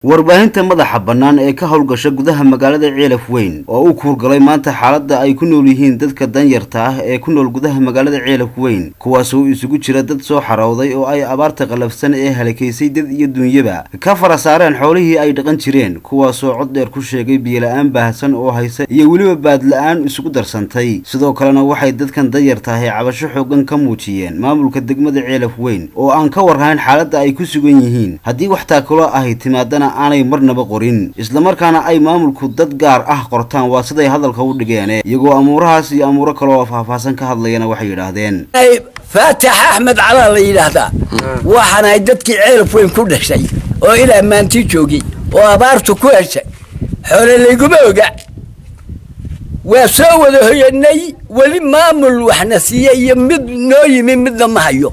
warbaahinta madaxa bannaan ee ka howlgasha gudaha magaalada ceelaf weyn oo u kuurgalay maanta xaaladda ay ku nool yihiin dadka danyarta ah ee ku nool gudaha magaalada ceelaf weyn kuwaasoo isugu jira dad soo xarowday oo ay abaarta qalafsan ee halakaysay dad iyo duunyaba ka fara saareen xoolihii ay dhaqan jireen kuwaasoo cod dheer ku sheegay biyola-aan baahsan oo haysa iyo weliba baadla-aan isugu darsantay sidoo kalena waxay dadkan danyarta ah ee cabasho xoogan ka muujiyeen maamulka degmada ceelaf weyn oo aan ka warhayn xaaladda ay ku sugan yihiin haddii wax taakulo ahi timaadana aanay marnaba qorin islamarkaana ay maamulku dad gaar ah qortaan waa siday hadalka u dhigeene iyagoo amuurahaas iyo amuuro kale oo faahfaahsan ka hadlayana waxay yidhaahdeen faatax axmed calaa la yidhaahdaa waxaanahay dadkii ceelaf weyn ku dhashay oo ilaa maanti joogay oo abaartu ku heshay xoole layguma oga waa soo wada hoyanay weli maamul waxna siiye iyo mid noo yimi midna ma hayo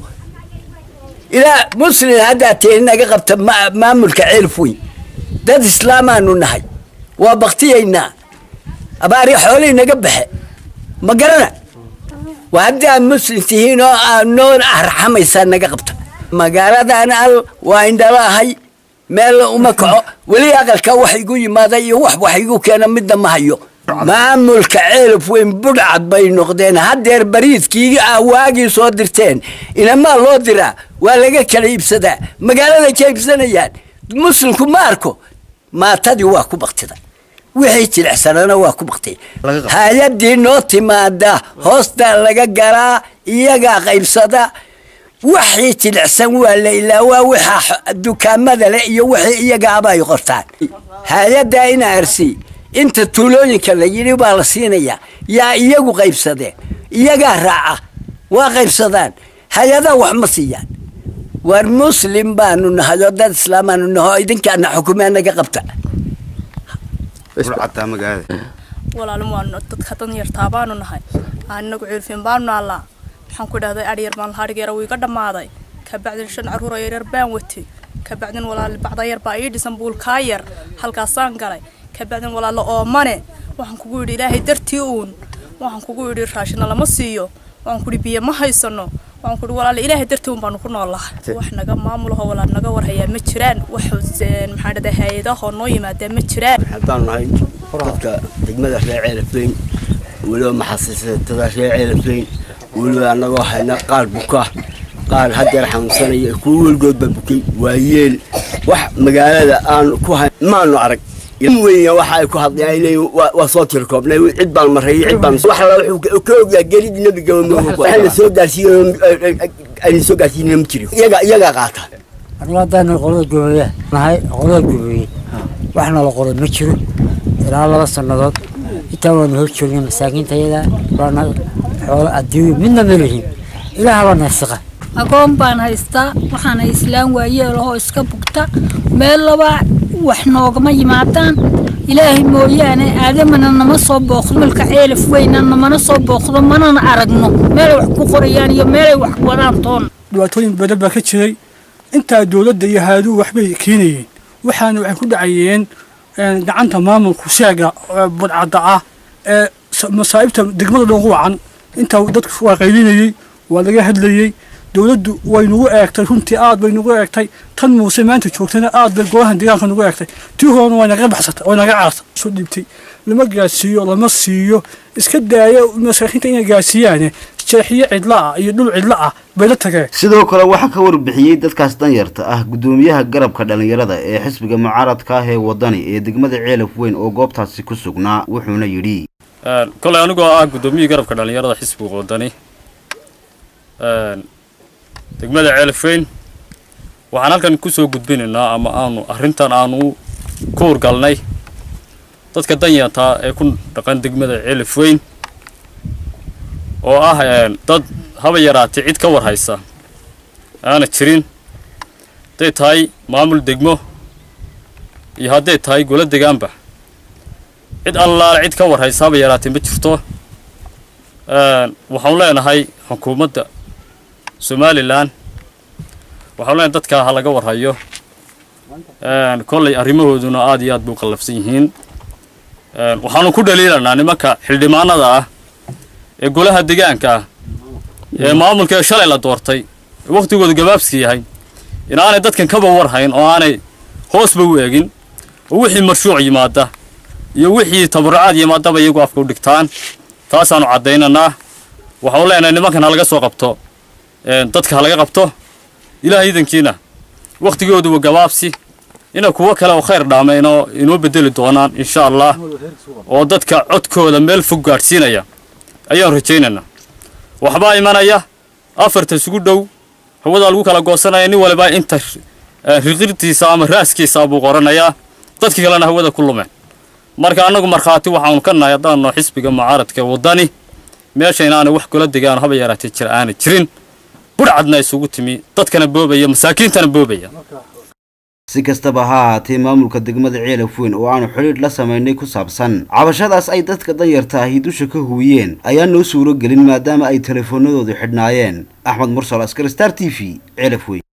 ilaa muslin haddaa teeni naga qabta maamulka ceelaf weyn dad islaamaanu nahay waa baktiyaynaa abaari xoolihii naga baxe ma garana waa haddii aad muslim tihiin oo aad noo arxamaysaa naga qabta magaaladan al waa indhala ahay meel uma kaco weli aqalka wax igu yimaada iyo wax wax igu keena midna ma hayo maamulka ceelaf weyn budhcad bay noqdeen haddeer bariidkii aa waagii soo dirteen inamaa loo diraa waa laga kala iibsadaa magaaladay ka iibsanayaan muslimku ma arko maatadii waa ku baktida wixii jilicsanana waa ku baktay hay-adii noo timaada hoostaa laga galaa iyagaa qaybsada waxii jilicsan waa la ilaawaa waxa dukaamada leh iyo wixii iyagaaba ay qortaan hay-addaa ina arsi inta tuulooyinka la yidhi baa la siinayaa yaa iyagu qaybsadeen iyagaa raaca waa qaybsadaan hay-adaa wax ma siiyaan war muslim baanu nahay oo dad islaamaanu naho idinkaana xukumee naga qabta walaalin waanu dadka danyartaa baanu nahay anagu ceelfin baanu naallaa waxaan ku idhahday adhyar baan lahadhigeera wuu iga dhammaaday kabacdin shan carruur oo yaryar baan watay kabacdin walaal bacda yar baa ii dhisan buulkaa yar halkaasaan galay kabacdin walaalo oomane waxaan kugu yidhi ilaahay dartii uun waxaan kugu yidhi raashina lama siiyo waxaan kuhi biyo ma haysano waxaan kuhi walaale ilaahay dartii uun baanu ku noolahay wax naga maamulaho walaal naga warhayaa ma jiraan wax maxaan dhahdaa hay-adahoo noo yimaadaa ma jiraan haddaan nahay dadka degmada reer ceelafleyn weliba maxasiisatada reer ceelafleyn weliba annagoo hayna qaar buka qaar haddeer xanuunsanaya kuwa weligoodba bukay waa yeel wax magaalada aan ku hay maanu arag weya waxa ay ku hadleen ay leeyihin waa soo tirkoobnay cid baan marreeyay cid baan wax alla wuxuu ka ogyaa gelidii nabiga waxayna soo gaarsiiyen ayna soo gaarsiinina ma jirin iyaga iyagaa qaata anigu haddaan qolada goboleya nahay qolada goboleeyey wax nala qoray ma jiro ilaa laba sannadood intaa waanu hor joognay masaakiinta iyada waana xoolo adduunyo midna ma lihin ilaahaba nasiqa agoon baan haystaa waxaana islaan waayeelahoo iska bugta meel labaa wax noogama yimaadaan ilaahay mooyaane aadamana nama soo booqdo malka ceelaf weyna namana soo booqdo manana aragno meelay wax ku qorayaan iyo meelay wax wadaan toon dhibaatooyin badan baa ka jiray intaa dowladda iyo haaduhu waxbay keenayeen waxaana waxay ku dhacayeen gacanta maamulku sheega budcadda ah ee masaa'ibta degmada dhan wacan intaa dadku waa qaylinayey waa laga hadlayey dowladdu way nagu eegtay runtii aad bay nagu eegtay tan muuse maanta joogtana aad bay golahan deegaanka nagu eegtay tii horena way naga baxsatay way naga caartay soo dhiibtay lama gaarsiiyo lama siiyo iska daaya masaakiinta inay gaarsiiyaane jeexiyo cidla ah iyo dhul cidla ah bay la tageen sidoo kale waxaa ka warbixiyey dadkaas danyarta ah guddoomiyaha garabka dhallinyarada ee xisbiga mucaaradka ah ee wadani ee degmada ceelaf weyn oo goobtaasi ku sugnaa wuxuuna yidhi koley anigoo ah guddoomiyihii garabka dhallinyarada xisbiga wadani degmada ceelafweyn waxaan halkan kusoo gudbinaynaa ama aanu arrintan aanu ku urgalnay dadka danyartaa ee ku dhaqan degmada ceelafweyn oo ah dad haba yaraatay cid ka war haysa aana jirin hadday tahay maamul degmo iyo hadday tahay golo degaanba cid allaale cid ka war haysa haba yaraatay ma jirto waxaanu leenahay xukuumadda somalilan waxaanu leenahay dadkaa ha laga warhayo kollay arrimahooduna aad iyo aad bay u qallafsan yihiin waxaanu ku dhaliilanaa nimanka xildhibaanada ah ee golaha degaanka ah ee maamulka shalay la doortay wakhtigooda gabaabsi yahay inaanay dadkan kaba warhayn oo aanay hoosba u eegin oo wixii marshuuc yimaada iyo wixii tabarucaad yimaadaba iyagu afka u dhigtaan taasaanu caddaynanaa waxaanu leenahay nimankan ha laga soo qabto dadka ha laga qabto ilaah iidankiina wakhtigooduba gabaabsi ina kuwo kale oo khayr dhaama inoo inoo bedeli doonaan insha allah oo dadka codkooda meel fog gaadhsiinaya ayaan rajaynaynaa waxbaa imanaya afarta isugu dhow hawadaa lagu kala goosanaya nin waliba inta riqirtiisa ama raaskiisa buu qoranayaa dadkii kalena hawada ku lumeen marka annagu markhaati waxaanu ka nahay haddaanno xisbiga mucaaradka waddani meesha inaanay wax kula degaan haba yaraatee jir aanay jirin budhcadna isugu timi dadkana boobaya masaakiintana boobaya si kastaba ha ahaatee maamulka degmada ceelaf weyn oo aanu xidhiidh la samaynay ku saabsan cabashadaas ay dadka danyarta ahi dusha ka huwiyeen ayaa noo suuro gelin maadaama ay telefoonadoodu xidhnaayeen axmed mursal askar star t v ceelaf weyn